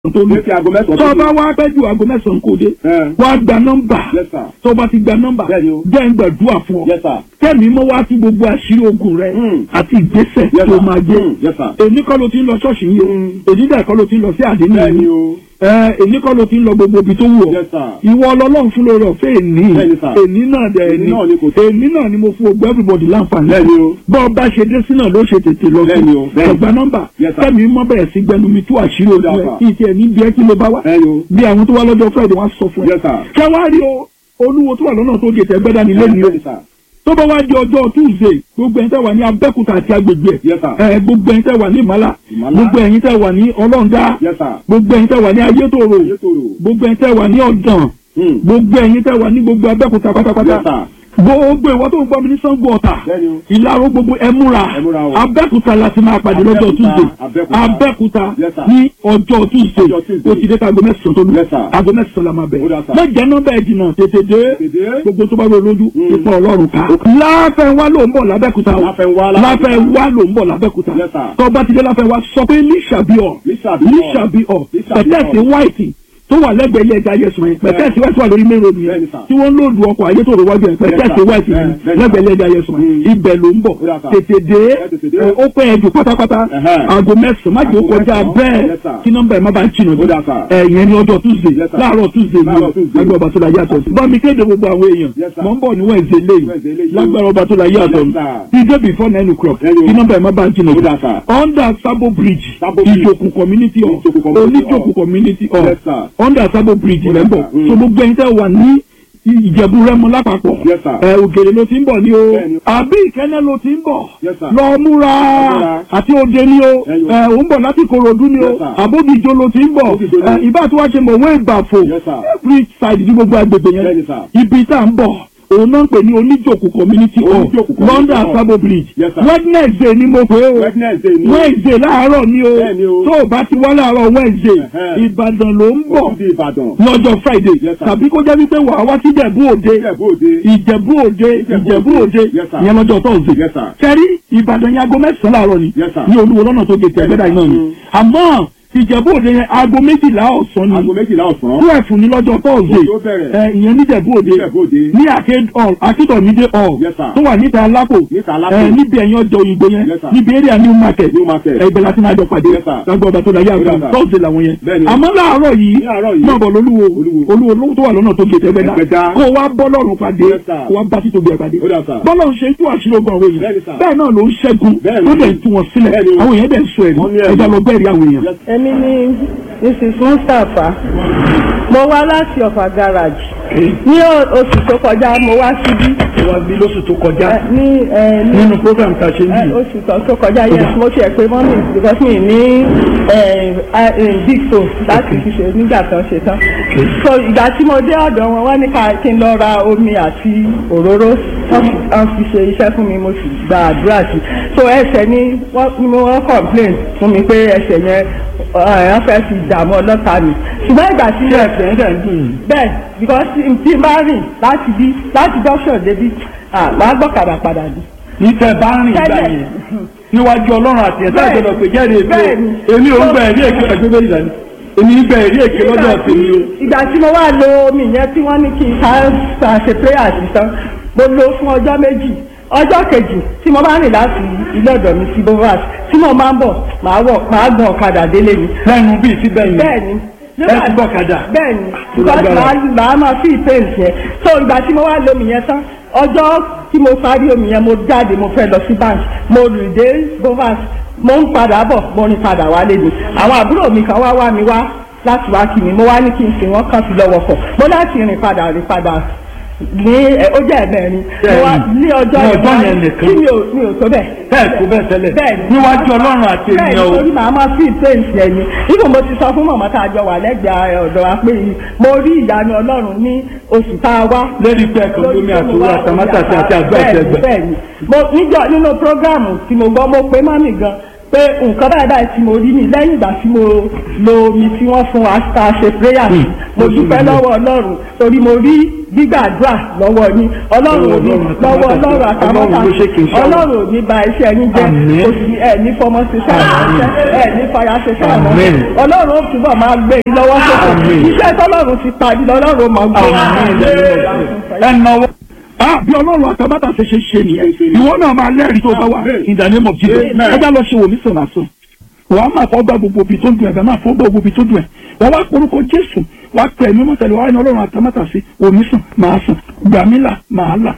tó ní. Létí aago mẹ́sàn-án tó tó o bá wá pẹ́ ju aago mẹ́sàn-án kò dé. Ẹ. wá gba nọ́mbà. Yes, sir. tó o bá ti gba nọ́mbà. Bẹ́ẹ̀ni o. jẹ́ ń gbàdúrà fún ọ. Yes, sir. kẹ́mi mọ́ wá sí gbogbo àṣírí ogun rẹ. Mm. àti ìgbésẹ̀ Yes, tó sir. máa gbé. Mm. Yes, sir. èmi kọ́ ló ti ń lọ ṣọ́ọ̀ṣì yìí o. Mm. èmi dẹ̀ kọ́ ló ti ń lọ sí àdéhùn Bẹ́ẹ̀ni yìí. o. ẹ èmi kọ́ ló ti ń lọ gbogbo ibi tó wù ọ́. Yes, sir. ìwọ ọlọ́run fún lórí ọ̀fẹ́ èní. Bẹ́ẹ̀ni, sir. èní náà dẹ̀ Èní èní. náà ni kò sí. èní náà ni mo fún ogbó everybody láǹfààní. Bẹ́ẹ̀ni o. bọ́ ọ bá ṣe dé sí náà ló ṣe tètè lọ Bẹ́ẹ̀ni o, bẹ́ẹ̀ni. ọgbà nọ́mbà Yes, sir. kẹ́mi mọ́ bẹ̀rẹ̀ sí gbẹnu mi tú àṣírí ojú ẹ̀ Yes, sir. kí n tiẹ̀ ní bí ẹ kí ló bá wá Bẹ́ẹ̀ni o. bí àwọn tó wá lọ́jọ́ friday wá sọ fún ẹ. Yes, sir. kẹwàá rí o olúwo tó wà lọ́nà tó gé tẹ́gbẹ́dá ní lẹ́nu o Bẹ́ẹ̀ni, sir. tó bá wá di ọjọ́ tuesday gbogbo ẹ̀yin tẹ́ wà ní abẹ́kúta àti agbègbè Yes, sir. ẹ̀ gbogbo ẹ̀yin tẹ́ wà ní ìmọ̀lá Ìmọ̀lá. gbogbo ẹ̀yin tẹ́ wà ní ọlọ́ǹda Yes, sir. gbogbo ẹ̀yin tẹ́ wà ní ayétòrò Ayétòrò. gbogbo ẹ̀yin tẹ́ wà ní ọ̀dàn Hmm. gbogbo ẹ̀yin tẹ́ wà ní gbogbo abẹ́kúta pátápátá Yes, sir. gbogbo ìwọ tó ń gbọ́ mi ní sango ọ̀tà Bẹ́ẹ̀ni o. ìlàró gbogbo ẹ múra Ẹ múra o. abẹ́kúta la ti máa pàdé lọ́jọ́ Abẹ́òkúta, tuesday Abẹ́òkúta. abẹ́kúta Yes, sir. ní ọjọ́ tuesday Ọjọ́ Tuesday. o ti dé ká aago mẹ́sàn-án tó lù Yes, sir. aago mẹ́sàn-án la máa bẹ̀ Ó dà, sir. mẹ́jẹ nọ́mbà ẹ̀ jìnnà tètè dé Tètè dé. gbogbo tó bá rọ lójú Mm. ipa ọlọ́run ká láfẹ̀wá ló ń bọ̀ lábẹ́kúta o Láfẹnwá, Lábẹ́òkúta. láfẹ̀wá ló ń bọ̀ lábẹ́kúta Yes, sir. tó bá ti dé láfẹ̀wá sọ pé líṣàbíọ̀ Lísàbí ọ̀. líṣàbíọ̀ Lísàbí pẹ̀tẹ́ẹ̀sì ọ̀. white tó wà lẹ́gbẹ̀ẹ́ ilé ẹja yẹsùn yẹn pẹ̀tẹ́ẹ̀sì white wà lórí mẹ́rin omi yẹn Bẹ́ẹ̀ni, sir. tí wọ́n ń lòdù ọkọ̀ ayé tó rọ wájú yẹn pẹ̀tẹ́ẹ̀sì sir. white yẹn Bẹ́ẹ̀ni, lẹ́gbẹ̀ẹ́ ilé ẹja yẹsùn yẹn Mm. ibẹ̀ ló ń bọ̀ Ó dà, sir. tètè dé Ẹ tètè dé. ẹ, ó pẹ́ ẹ̀jù pátápátá Ẹ̀hẹ́n. aago mẹ́sàn-án má jẹ́ ó Aago kọjá mẹ́sàn-án. bẹ́ẹ̀ Yes, sir. kí nọ́mbà ẹ̀ má bàa jìnnà Ó dà, sir. ẹ̀ yẹn ní ọjọ́ tuesday Yes, sir. láàárọ̀ tuesday ni Láàárọ̀ Tuesday. ẹgbẹ́ ọba tó la yàtọ̀ sí bá mi kéde gbogbo àwọn èèyàn Yes, sir. mọ̀ ń bọ̀ ní wednesday lẹ́yìn Wednesday lẹ́yìn. lágbára ọba tó la yàtọ̀ Yes, sir. dídé before nine o'clock Yes, sir. kí nọ́mbà ẹ̀ má bàa jìnnà Ó dà, sir. under sabo bridge Sabo Bridge. ìjòkù community hall Ìjòkù community hall. oníjòkù community hall Yes, sir. under sabo bridge Ó lẹ́ dà, ń bọ̀ sir. Mm. so gbogbo ẹ̀yin tẹ́ wà ní ìjẹ̀bú rẹ́mọ lápapọ̀ Yes, sir. ẹ ògèrè ló ti ń bọ̀ ní o Bẹ́ẹ̀ni. àbí ìkẹ́nẹ́ ló ti ń bọ̀ Yes, sir. lọ múra múra. àti òde ni o Ẹyọ. ẹ ò ń bọ̀ láti korodu ni o Yes, sir. àbódìjọ ló ti ń bọ̀ Àbódìjọ ni. ẹ ìbá tí wàá ṣe mọ̀ wọ́n ìgbàfò Yes, sir. every side ní gbogbo agbègbè yẹn Bẹ́ẹ̀ni, sir. ibi tá à ń bọ̀ òun náà ń pè ní oníjòkù community hall Oníjòkù community london hall. sabo bridge Yes, sir. wednesday ni mo pè é o Wednesday ni. wednesday láàárọ̀ ni o Bẹ́ẹ̀ni o. tó o bá ti wá láàárọ̀ wednesday Ẹ̀hẹ́. ìbàdàn ló ń bọ̀ Ó di Ìbàdàn. lọ́jọ́ friday Yes, sir. tàbí kó jẹ́ wípé wàá wá sí ìjẹ̀bú òde Ìjẹ̀bú Òde. ìjẹ̀bú òde ìjẹ̀bú òde Yes, sir. ìyẹn lọ́jọ́ thursday Yes, sir. kẹ́rí ìbàdàn yẹn aago mẹ́sàn-án láàárọ̀ ni Yes, sir. ní olúwo lọ́nà tó gètè ẹgbẹ́dà iná ni Mm. àmọ́ ìjẹ̀bú òde yẹn aago méjìlá ọ̀sán ni Aago méjìlá ọ̀sán. twelve ní lọ́jọ́ thursday Ó tó bẹ̀rẹ̀. ẹ, ìyẹn níjẹ̀bú òde Níjẹ̀bú Òde. ní arcade hall akíntọ̀mídé hall Yes, sir. tó wà níta alápò Níta Alápò. ẹ, níbi ẹ̀yìn ọjọ́ òyìnbó yẹn Yes, sir. níbi area new market New Market. ẹ, ibẹ̀ láti máa jọ pàdé Yes, sir. lágbó ọba tó láyé Yes, àgbà sir. thursday làwọn yẹn Bẹ́ẹ̀ni. àmọ́ láàárọ̀ yìí Ní àárọ̀ yìí. máa bọ̀ lólúwo Olúwo. olúwo lówó tó wà lọ́nà tó gètè ẹgbẹ́dá Ẹgbẹ́dá. kó wá bọ́ lọ́rùn pàdé Yes, sir. kó wá bá títóbi ẹ̀ pàdé Ó dà, sir. bọ́lọ̀ ń ṣe tú àṣírí ogun àwọn èèyàn Bẹ́ẹ̀ni, sir. bẹ́ẹ̀ náà ló ń ṣẹ́gun Bẹ́ẹ̀ni. tó dẹ̀ ń tú wọn sílẹ̀ Bẹ́ẹ̀ni. àwọn èèyàn dẹ̀ ń sọ ẹ̀rí Wọ́n ní ẹ̀rí. ẹja lọ bẹ́ẹ̀rí àwọn èèyàn. Yes, èmi ni mrs mustapha mo wá láti ọ̀fà garage ní o- oṣù tó kọjá mo wá síbí wá bí lóṣù tó kọjá ẹ, ní ẹ, ní nínú program tá a ṣe ń ẹ, bì oṣù tó tó kọjá yes mo ṣe pé mọ́mí because mi ní ẹ, ẹ, ẹ, big toe láti fi ṣe nígbà tó ṣe tán so ìgbà tí mo dé ọ̀dọ̀ wọn wọ́n ní ká kí n lọ ra omi àti òróró wọ́n fi- wọ́n fi ṣe iṣẹ́ fún mi mo sì gba àdúrà sí so ẹsẹ̀ ni wọ́n ni mo wọ́n complain fún mi pé ẹsẹ̀ yẹn ẹ, wọ́n fẹ́ fi dààmú ọlọ́ta mi ṣùgbọ́n ìgbà tí ṣé ẹsẹ̀ ń dẹ̀ ń dùn yìí. bẹ́ẹ̀ because tí n bá rìn láti bí láti junction débi àgbà gbọ́kadà padà bí. ní tẹ bá rìn ìgbà Tẹ́lẹ̀. yẹn níwájú ọlọ́run àti ẹ̀sẹ̀ Bẹ́ẹ̀ni. àgbẹ̀dọ̀ pé jẹ́rìí èmi Bẹ́ẹ̀ni. o èmi ò ń gba ẹ̀rí èké ẹgbẹ́ bẹ́ẹ̀ ìlànà èmi ń gba ẹ̀rí èké lọ́dọ̀ tèmi o. ìgbà tí mo wá lo omi yẹn tí wọ́n ní kí n ká ká ṣe prayer sí tán mo lo fún ọjọ́ méjì ọjọ́ kejì tí mo bá rìn láti ilé ọ̀dọ̀ mi sí bovas tí mo máa ń bọ̀ màá wọ̀ màá gbọ́n ọ̀kadà délé mi. lẹ́nu bíi ti bẹ́ẹ̀ bẹ́ẹ̀ni ẹ ti gbọ́kadà. bẹ́ẹ̀ni Tó because lágbára. màá màá máa fi pain yẹn so ìgbà tí mo wá lo omi yẹn tán ọjọ́ tí mo parí omi yẹn mo jáde mo fẹ́ lọ sí bank mo rìn dé bovas mo ń padà bọ̀ mo rìn padà wálé ni àwọn àbúrò mi kan wá wá mi wá láti wá kí mi mo wá ní kí n sìn wọ́n kàn fi lọ́wọ́ kọ̀ mo láti rìn padà rìn padà ní ẹ, ó jẹ́ ẹ̀mẹ́rin mo wá ní ọjọ́ Ní ọjọ́ yẹn yẹn nìkan. tí mi ò mi ò tó bẹ́ẹ̀ bẹ́ẹ̀ kó bẹ́ẹ̀ tẹ́lẹ̀ Bẹ́ẹ̀ni. níwájú ọlọ́run àti bẹ́ẹ̀ ènìyàn o. nítorí màá máa fi ìpéǹsì ẹ̀yìn nígbà mo ti sọ fún màmá tá a jọ wà lẹ́gbẹ̀ẹ́ ọ̀dọ̀ wa pé mo rí ìyanu ọlọ́run ní oṣù tá a wá. lórí pé ẹ̀kan lómi àtòwò àtàmátàsí àti àgbà àti ẹgbẹ́. bẹ́ẹ̀ni mo níjọ nínú prógráàmù tí mo gbọ́ mo pé mọ́mì gan pé nǹkan báyìí báyìí tí mo rí ni lẹ́yìn ìgbà tí mo lo omi tí wọ́n fún wa tá a ṣe prayer sí mo dúpẹ́ lọ́wọ́ ọlọ́run torí mo rí gbígbàdúrà lọ́wọ́ yín ọlọ́run ò ní lọ́wọ́ ọlọ́run àtàmọ́ta Ọlọ́run ló ṣe kì í sọ̀rọ̀. ọlọ́run ò ní ba iṣẹ́ yín jẹ́ Àmín. kò sí ẹ̀ ní fọmọ ṣiṣẹ́ ìránṣẹ́ ẹ̀ ní fara ṣiṣẹ́ Àmín. ìránṣẹ́ ọlọ́run ó túbọ̀ máa gbé yín lọ́wọ́ sókè Àmín. iṣẹ́ tọ́lọ́run ti parí lọ́lọ́run ó máa gbé yín ẹnáwó. Ah, bí ọlọ́run àtàbàtà ṣe ṣe ṣe nìyẹn ìwọ náà máa lẹ́rìí tó bá wà in the name of Jesus ẹ já lọ ṣe wòmí sọ̀nà sọ wàá máa fọ́ gbà gbogbo ibi tó dùn ẹ̀ bẹ́ẹ̀ máa fọ́ gbà gbogbo ibi tó dùn ẹ̀ wọ́n wá porúkọ Jésù wàá pẹ̀ ẹ̀mí mọ́tẹ́lẹ̀ wàá ní ọlọ́run àtàbàtà sí wòmí sùn máa sùn gbàmílà máa là.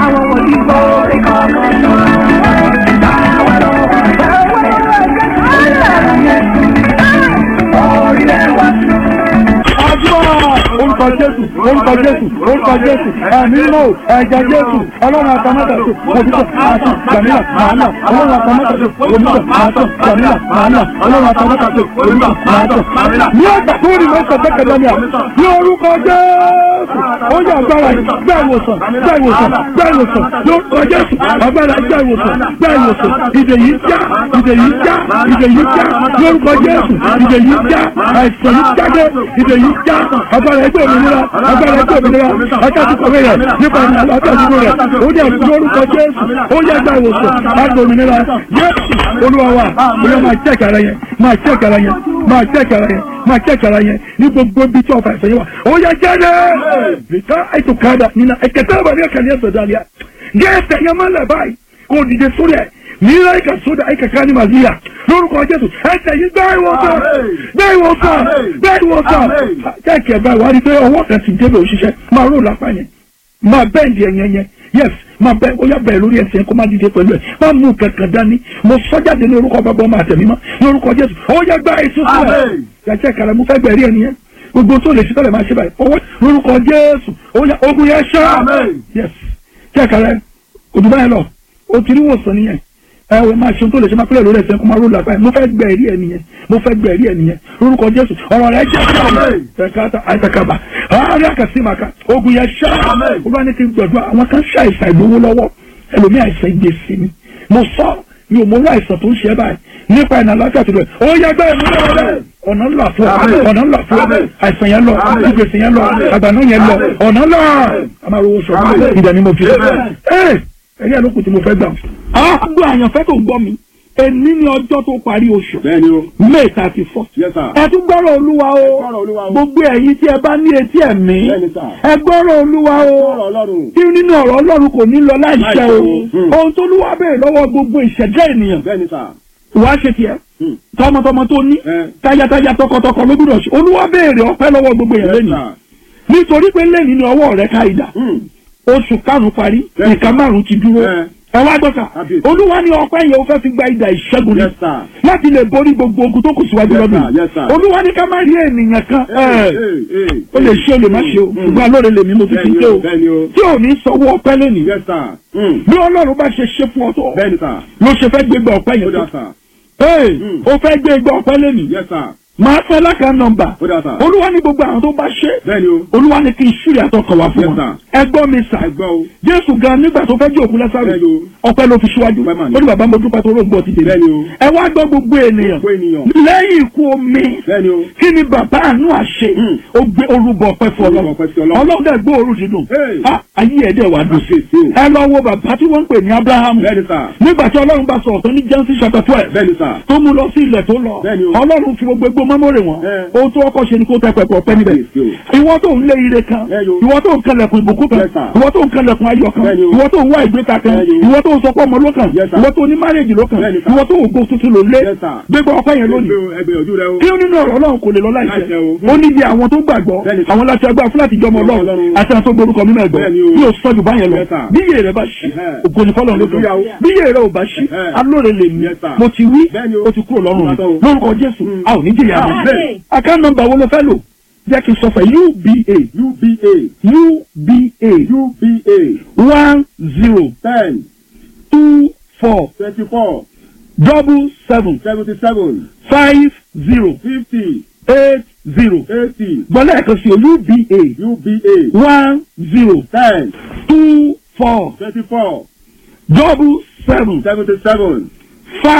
Àdúrà orúkọ Jésù orúkọ Jésù orúkọ Jésù ẹ̀mí mọ́ ẹ̀jẹ̀ Jésù ọlọ́run àtàmọ́tàṣe òbítọ̀ àtàn gbàmílà màánà ọlọ́run àtàmọ́tàṣe òbítọ̀ àtàn gbàmílà màánà ọlọ́run àtàmọ́tàṣe òbítọ̀ àtàn. Ní ọgbà tó rí mọ́sán tẹ́kẹ̀dá ni à ní orúkọ Jésù ó yẹ agbára yìí gbá ìwòsàn gbá ìwòsàn gbá ìwòsàn lórúkọ Jésù agbára gbá ìwòsàn gbá ìwòsàn ìdè yìí já ìdè yìí já ìdè yìí já lórúkọ Jésù ìdè yìí já àìsàn yìí jáde ìdè yìí já agbára ẹgbẹ́ òmìnira agbára ẹgbẹ́ òmìnira akáàtú kọ̀wé rẹ̀ nípa ìrìnàlọ́ àtàkùn rẹ̀ ó yẹ lórúkọ Jésù ó yẹ gbá ìwòsàn láti òmìnira Jésù Olúwa wa olúwa máa jẹ́ ara yẹn máa jẹ́ ara yẹn máa jẹ́ ara yẹn máa jẹ́ ara yẹn ní gbogbo ibi tí ọ̀fà ìfẹ́ yẹn wà ó yẹ jáde rìkà ètò kàdà nínú ẹ̀kẹ́tẹ́ àbàdí ẹ̀kẹ́lẹ́ ẹ̀sọ̀ dàlíà gẹ́ẹ̀sẹ̀ yẹn máa lẹ̀ báyìí kò dìde sórí ẹ̀ nílẹ̀ ìkà sódà ìkà ká ní màlíà lórúkọ Jésù ẹsẹ̀ yìí gbá ìwòsàn gbá ìwòsàn gbá ìwòsàn kẹ́kẹ́ báyìí wá rí pé ọwọ́ kan ti débẹ̀ òṣìṣẹ́ máa rò lápá yẹn máa bẹ́ẹ̀ndì ẹ̀yẹn yẹn yes máa bẹ́ẹ̀ ó yà bẹ́ẹ̀ lórí ẹsẹ̀ yẹn kó má dìde pẹ̀lú ẹ̀ má mú kankan dání mo sọ́jáde ní orúkọ bàbá ọmọ àtẹ̀mí mọ́ ní orúkọ Jésù ó yẹ gbá èso sílẹ̀ yàtẹ̀ kàrà mo fẹ́ gbẹ̀rí ẹ̀ nìyẹn gbogbo tó lè ṣe tọ́lẹ̀ máa ṣe báyìí ọwọ́ lórúkọ Jésù ó yà ogun yẹn ṣá yes kẹ́kàrẹ́ òdùbá yẹn lọ ó ti rí wòsàn nìyẹn ẹ wò máa ṣe ohun tó lè ṣe máa pẹ́lẹ̀ lórí ẹsẹ̀ kó máa ró làpá yẹn mo fẹ́ gbẹ ẹ̀rí ẹ̀ nìyẹn mo fẹ́ gbẹ ẹ̀rí ẹ̀ nìyẹn lórúkọ Jésù ọ̀rọ̀ rẹ̀ jẹ́ ẹ̀ka àìsàkàbà àárẹ̀ àkàsímàkà ogun yẹn ṣá olúwa ní kí n gbọ̀dọ̀ àwọn kan ṣe àìsàn ìgbowó lọ́wọ́ ẹlòmí àìsàn ìgbésí ni mo sọ mi ò mọ orú àìsàn tó ń ṣe báyìí nípa ìnà àlàáfíà tó lọ ó yẹ gbẹ́ ìmúlẹ̀ rẹ̀ ọ̀nà ńlá fún ọ ọ̀nà ńlá fún ọ àìsàn yẹn lọ ìgbésí yẹn lọ àgbàná yẹn lọ ọ̀nà ńlá àmàlówó sọ ìdá ni mo fi ẹ ẹ̀rí àlòkù tí mo fẹ́ gbà. àgbọ̀ àyànfẹ́ tó gbọ́ mi èní ní ọjọ́ tó parí oṣù bẹ́ẹ̀ni o may thirty four yes sir ẹ tún gbọ́rọ̀ olúwa o gbọ́rọ̀ Olúwa o. gbogbo ẹ̀yin tí ẹ bá ní etí ẹ̀mí Bẹ́ẹ̀ni sà. ẹ gbọ́rọ̀ olúwa o gbọ́rọ̀ Ọlọ́run tí nínú ọ̀rọ̀ ọlọ́run kò ní lọ láìṣẹ o Hmm. ohun tó lúwa béèrè lọ́wọ́ gbogbo ìṣẹ̀dá ènìyàn bẹ́ẹ̀ni sà wàá ṣe tiẹ̀ Hmm. tọmọtọmọ tó ní Eh. táyátáyá tọkọtọkọ ló gbúdọ̀ ṣe olúwa béèrè ọpẹ́ lọ́wọ́ gbogbo èèyàn yes lẹ́nu sir nítorí pé lẹ́yìn ní ọwọ́ rẹ̀ ká ìdá Hmm. oṣù karùn-ún parí Bẹ́ẹ̀ni. nǹkan márùn-ún ti dúró Eh. ẹ wá gbọ́sà Kábíyèsí. olúwa ní ọpẹ́ yẹn ó fẹ́ fi gba ìdá ìṣẹ́gun ni yes sir láti lè borí gbogbo ogun tó kù síwájú Yes, lọ́dún sir. Yes, sir. olúwa ní ká má rí ènìyàn kan Hey, ẹ̀, hey, hey, ó lè hey. ṣe ó lè má ṣe o Hmm. ṣùgbọ́n alóore lèmi mo ti fi bẹ́ẹ̀ni ṣe o o bẹ́ẹ̀ni o tí ò ní sanwó ọpẹ́ lónìí yes sir Hmm. bí ọlọ́run bá ṣe ṣe fún ọ tó bẹ́ẹ̀ni sir ló ṣe fẹ́ gbégbá ọpẹ́ ó yẹn dà tó sir Hey, Hmm. ó fẹ́ gbégbá ọpẹ́ lónìí yes sir máa fẹ́ lákàá nọ́mbà ó dà sir olúwa ní gbogbo àwọn tó bá ṣe bẹ́ẹ̀ni o olúwa ní kí n ṣúrì àtọkọ̀ wá fún Yes, wọn sir. ẹ gbọ́ mi sà ẹ gbọ́ o jésù gan nígbà tó fẹ́ jẹ́ òkú lásàrò Bẹ́ẹ̀ni o. ọpẹ́ ló fi síwájú Ọpẹ́ mà ni. ó ní bàbá mo dúpẹ́ tó rò ń bọ̀ ti dé Bẹ́ẹ̀ni o. ẹ wá gbọ́ gbogbo ènìyàn gbogbo ènìyàn lẹ́yìn ikú omi bẹ́ẹ̀ni o kí ni bàbá àánú àṣẹ Hmm. ó gbé orúbọ ọpẹ́ fún Orúbọ ọlọ́run ọpẹ́ sí Ọlọ́run. ọlọ́run dẹ̀ gbọ́ òru dídùn Hey. Ah, ayé ẹ̀ dẹ̀ wá dùn Kábíyèsí o. ẹ lọ wo bàbá tí wọ́n ń pè ní abrahamu bẹ́ẹ̀ni sir nígbà tí ọlọ́run bá sọ̀rọ̀ tán ní genesis chapter twelve bẹ́ẹ̀ni sir tó mú lọ sí ilẹ̀ tó lọ Bẹ́ẹ̀ni o. ọlọ́run fi gbogbo egbò mọ́mọ́rè wọn Eh. ohun tó ọkọ̀ ṣe ni kó tẹ pẹpẹ ọpẹ́ níbẹ̀ Kábíyèsí o. ìwọ tó ń lé ire kan Bẹ́ẹ̀ni o. ìwọ tó ń kẹlẹ̀kùn ìbùkún kan Yes, sir. ìwọ tó ń kẹlẹ̀kùn ayọ̀ kan Bẹ́ẹ̀ni o. ìwọ tó ń wá ìgbéta kan Bẹ́ẹ̀ni o. ìwọ tó ń sọ pé ọmọ ló kàn Yes, sir. ìwọ tó ní márèjì ló kàn Bẹ́ẹ̀ni, sir. ìwọ tó ń gbó tuntun ló lé Yes, sir. gbégbá ọpẹ́ yẹn lónìí ẹgbẹ́ ojú rẹ o kí ó nínú ọ̀rọ̀ ọlọ́run kò lè lọ láìṣẹ Láìṣẹ o. ó ní bí àwọn tó gbàgbọ́ Bẹ́ẹ̀ni, sir. àwọn láti agbára fúláàtì jọmọ ọlọ́run Ọlọ́run. àti àwọn tó gborúkọ mímọ́ ẹ̀gbọ́n Bẹ́ẹ̀ni o. yóò sọ jù báyẹn lọ Yes, sir. bí iye rẹ bá ṣí Ẹhẹ́. ògo ní fọlọ́run ló dùn Hallelujah o. bí iye rẹ ò bá ṣí Ẹhẹ́. alóore lè mí Yes, sir. mo ti wí Bẹ́ẹ̀ni o. ó ti kúrò lọ́rùn mi Ìbátan o. lórúkọ jésù Mm. a ò ní jìyà Amen. rẹ account number wo ló fẹ́ lò jẹ́ kí n sọ fẹ́ uba uba uba uba one zero ten two four twenty four double seven seventy seven five zero fifty eight zero eighty gbọ́dọ̀ ẹ̀kan sí o uba uba one zero ten two four twenty four double seven seventy seven five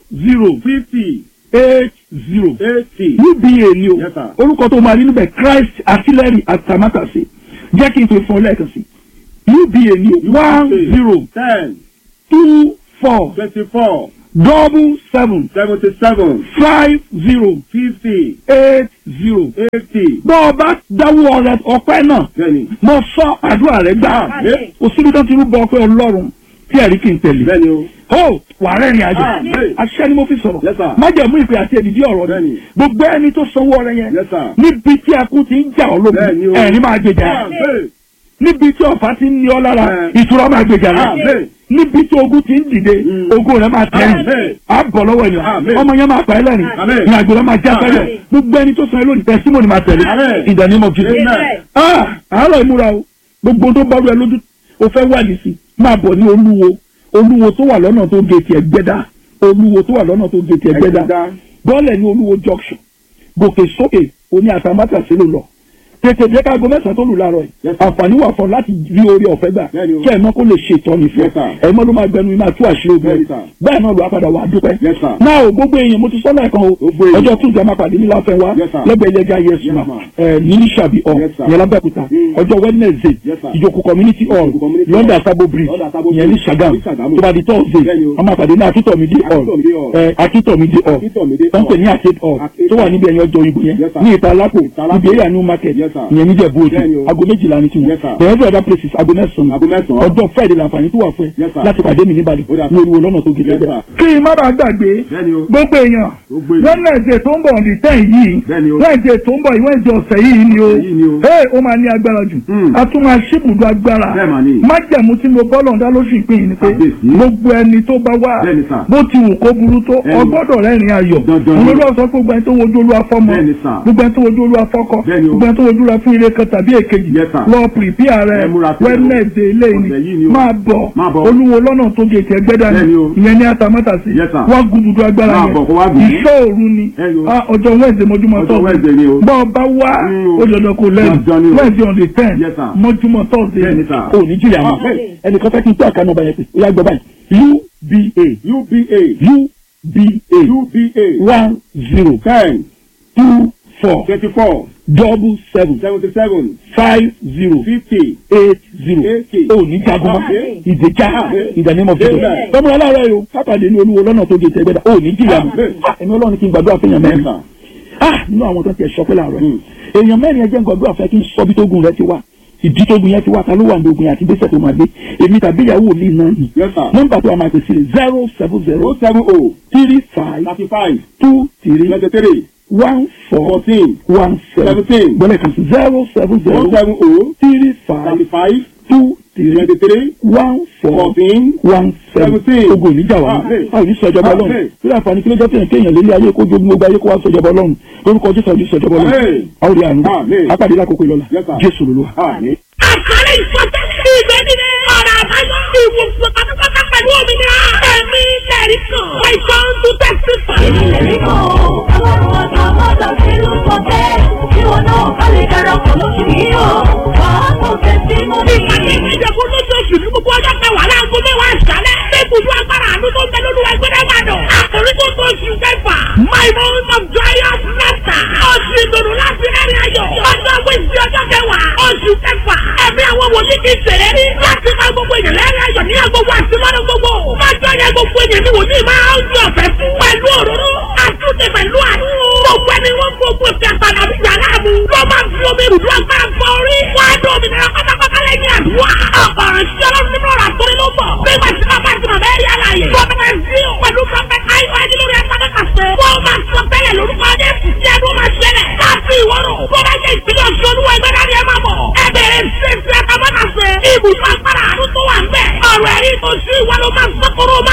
zero fifty eight zero eighty uba ni o Yes, sir. orúkọ tó máa rí níbẹ̀ christ artillery atamátàsé jẹ́ kí n pè fún ọ lẹ́ẹ̀kan sí uba ni o one zero ten two four twenty-four double seven seventy-seven five zero fifty eight zero. eighty bọ́ ọ bá dáwọ́ rẹ ọpẹ́ náà bẹ́ẹ̀ni mo sọ àdúrà rẹ gbà Àmín. kò síbi tó ti rúbọ ọpẹ́ ọlọ́run tí ẹ̀rí kì í tẹ̀lé bẹ́ẹ̀ni o ó wà rẹ́rìn àjò Àmín. aṣẹ́ ni mo fi sọ̀rọ̀ Yes, sir. májẹ̀mú ìpè àti èdìdí ọ̀rọ̀ ni Bẹ́ẹ̀ni. gbogbo ẹni tó sanwó ọrẹ yẹn Yes, sir. níbi tí akú ti ń jà ọ́ Bẹ́ẹ̀ni lógun o. ẹ̀rín máa gbèjà Àmín. níbi tí ọ̀fà ti ń ní ọ lára Bẹ́ẹ̀. ìtura máa gbèjà rẹ Àmín. níbi tí ogun ti ń dìde Mm. ogun rẹ máa tẹ̀yìn Àmín. á bọ̀ lọ́wọ́ ènìyàn Àmín. ọmọ yẹn máa pa ẹ́ lẹ́rìn Àmín. ní àgbèrè máa já fẹ́rẹ̀ Àmín. gbogbo ẹni tó san ẹ lónìí tẹsímọ́nì máa tẹ̀lé Àmín. in the name of Jesus. Amen. Ah, àárọ̀ ìmúra o gbogbo tó bá rú ẹ lójú o fẹ́ wádìí sí máa bọ̀ ní olúwo olúwo tó wà lọ́nà tó gèètì ẹ̀gbẹ́dá olúwo tó wà lọ́nà tó gèètì ẹ̀gbẹ́dá Ẹ̀gbẹ́dá. bọ́ọ̀lẹ̀ ní olúwo junction gòkè sókè oní àtàmátà sí ló lọ tètè jẹ́ ká aago mẹ́sàn-án tó lù láàárọ̀ yìí Yes, sir. àǹfààní wà fún ọ láti rí orí ọ̀fẹ́ gbà Bẹ́ẹ̀ni o. kí ẹ̀mọ́ kó lè ṣe ìtọ́ni fún Yes, sir. ẹ̀mọ́ ló máa gbẹnu máa tú àṣírí ogun Bẹ́ẹ̀ni, ẹ̀ sir. bẹ́ẹ̀ náà ló wá padà wà á dúpẹ́ Yes, sir. náà o gbogbo èèyàn mo ti sọ́nà ẹ̀kan o Gbogbo èèyàn. ọjọ́ tuntun máa pàdé ní láfẹ́ wa Yes, sir. lẹ́gbẹ̀ẹ́ ilé ẹja yes Yes, ma ma. ẹ̀ ní sàbí ọ̀ Yes, sir. ìyẹn lábẹ́òkúta Mm. ọjọ́ wednesday Yes, sir. ìjòkó community hall Ìjòkó community london hall. sabo bridge London Sabo ìyẹn ní Bridge. sagam Ní Sàgámù. tó bá di thursday Bẹ́ẹ̀ni o. wọ́n máa pàdé ní akíntọ̀mídé hall Akíntọ̀mídé hall. ẹ̀ akíntọ̀mídé hall Akíntọ̀mídé tó ń pè hall. ní arcade hall Arcade tó wà hall. níbi ẹ̀yìn ọjọ́ ìbò yẹn Yes, sir. ní ìta lápò Ìta Lápò. ibi area new market Yes, sir. ìyẹn níjẹ̀bú òde Bẹ́ẹ̀ni o. aago méjìlá ni tiwọn Yes, sir. the every other places aago mẹ́sàn-án Aago mẹ́sàn-án. ọjọ́ friday làǹfààní tó wà fún ẹ Yes, sir. láti pàdé mi níbàdàn Ó dà. ní olúwo lọ́nà tó gèdè Yes, bẹ́ẹ̀. sir. kí n má bàa gbàgbé bẹ́ẹ̀ni o gbogbo èèyàn Gbogbo èèyàn. wednesday tó ń bọ̀ ní ten yìí Bẹ́ẹ̀ni o. wednesday tó ń bọ̀ yìí wednesday ọ̀sẹ̀ yìí ni o Yìí ni o. ee ó máa ní agbára jù Hmm. a tún máa ṣíbùdó agbára Bẹ́ẹ̀ mà ni. májẹ̀mú tí mo bọ́ lọ́ndà lóṣù ìpín yìí ni pé Kábíyèsí. gbogbo ẹni tó bá wà Bẹ́ẹ̀ni, sir. bó ti wù kó burú tó Bẹ́ẹ̀ni. ọgbọ́dọ̀ rẹ́rìn ayọ̀ Dandan ni. olórí ọ̀sán gbogbo ẹni tó wojú olúwa fọ́mọ Bẹ́ẹ̀ni, sir. gbogbo ẹni tó wojú olúwa fọ́kọ Bẹ́ẹ̀ni o. gbogbo ẹni tó wojú olúwa fún ire kan tàbí èkejì Yes, sir. lọ pìrìpìà rẹ Ẹ múra sílẹ̀ o. wednesday ilé Ọ̀sẹ̀ yìí ni ni o. máa bọ̀ Máa bọ̀. olúwo lọ́nà tó gètè ẹgbẹ́dá ni Bẹ́ẹ̀ni o. ìyẹn ní atamátàsí Yes, sir. wá gududu agbára Máa yẹn bọ̀ kó wá gùn. ìṣọ́ òru ni Ẹ yo. Ah, ọjọ́ wednesday mọ́júmọ́ Ọjọ́ Wednesday ni o. bọ́ ọ bá wá Mm, o. ó dandan kó lẹ́nu Dandan ni o. wednesday on the ten Yes, sir. mọ́júmọ́ thursday Bẹ́ẹ̀ni, sir. ò ní jìyà mọ́ Ah, bẹ́ẹ̀. ẹnìkan fẹ́ kí n tó àkànnà ọba yẹn pé ó yá gbọ́ báyìí uba uba uba uba one zero ten two four twenty-four double seven seventy-seven five zero fifty eight zero eighty. ó ní jagun mọ́ Amen. ìdèjà Amen. ìdánimọ̀ fún mi Amen. tọ́mọ aláàárọ̀ yìí o kápàdé ní olúwo lọ́nà tó gé tẹ́gbẹ́dá ó ní jìyà mọ́ Amen. ẹ̀mí ọlọ́run kí n gbàdúrà fún èèyàn mẹ́rin Yes, sir. ah nínú àwọn tó ti ẹ̀ sọ pé láàárọ̀ yìí Hmm. èèyàn mẹ́rin ẹjẹ́ ń gbàdúrà fẹ́ kí n sọ bí tógun rẹ ti wá ìdí tógun yẹn ti wá ta ló wà ní ogun yẹn àti gbèsè tó máa gbé èmi tàbí ìyàwó mi náà ni Yes, sir. nọ́mbà tó a máa pèsè zero seven zero o seven o three five thirty-five two three twenty-three one four fourteen one seven seventeen gbọ́dọ̀ kan sí zero seven o zero seven o three five thirty-five two three twenty-three one four fourteen one seven seventeen. ogun oníjà wa Amen. a ò ní sọjọba Ọlọ́run Amen. bí àǹfààní kí ló jẹ́ fẹ́yàn kéèyàn lélẹ̀ ayé kó jogún gbogbo ayé kó wá sọjọba Ọlọ́run lórúkọ Jésù ọdún sọjọba Ọlọ́run Amen. a ó rí àánú Amen. apàdé lákòókò ìlọla Yes, sir. Jésù lolúwa. àmín. àkàrà ìfọ̀tẹ́ ìgbẹ́ nínú ọ̀rọ̀ àbáyọ ìwòsàn pátápátá pẹ̀lú òmìnira ẹ̀mí lẹ́rìí kan àìsàn tó tẹ̀sí fún. èmi lè rí kan o ọlọ́run ọjọ́ mọ́tò sí ló sọ bẹ́ẹ̀ kí wọn náà ká lè darapọ̀ lóṣù yìí o wàá kò fẹ́ sí mọ́ mi. ìpàdé ìjẹ̀kú lóṣooṣù ní gbogbo ọjọ́ kẹwàá láago mẹ́wàá ìṣálẹ̀ lẹ́kùnjú agbára àánú tó ń bẹ lórí wa gbẹ́dẹ́ gbàdọ̀ àkòrí tó tó oṣù kẹfà my month of joyous laughter oṣù ìdùnnú láti rẹ́rìn ayọ̀ ọjọ́ wíṣí ọjọ́ kẹwàá oṣù kẹfà ẹ̀mí àwọn wòlíì kì í ṣeré rí láti máa gbogbo èèyàn lẹ́rìn ayọ̀ ní agbogbo àti lọ́dún gbogbo lọ́jọ́ yẹn gbogbo èèyàn ní wòlíì máa ń yọ ọ̀fẹ́ fún pẹ̀lú òróró àtúntì pẹ̀lú àánú gbogbo ẹni wọ́n gbogbo ìfẹ́ padà bí yàrá mu ló máa fi omi ìrùdú agbára fọ orí wá dó òmìnira pátápátá lẹ́yìn àdúrà ọ̀pọ̀rọ̀ sí ọlọ́run nínú ọ̀rọ̀ àtọ́rí ló bọ̀ nígbà tí bàbá àti màmá ẹ̀rí àlàyé gómìnà ẹ̀sìn pẹ̀lú prọfẹ̀t ayọ̀ ẹ̀dínlórí ẹ̀fọ́dẹ́kàṣe wọ́n máa sọ tẹ́lẹ̀ lórúkọ jésù tí ẹnu máa ṣẹlẹ̀ láti ìwọ́rọ̀ tó bá jẹ́ ìpínlẹ̀ ọ̀ṣun olúwa ẹgbẹ́ dání ẹ máa bọ̀ ẹ bẹ̀rẹ̀ sí ti ẹ̀ka mọ́tàṣe ibùdó agbára àánú tó wà ń bẹ̀ ọ̀rọ̀ ẹ̀rí tó ṣú ìwà ló máa sọ́kòrò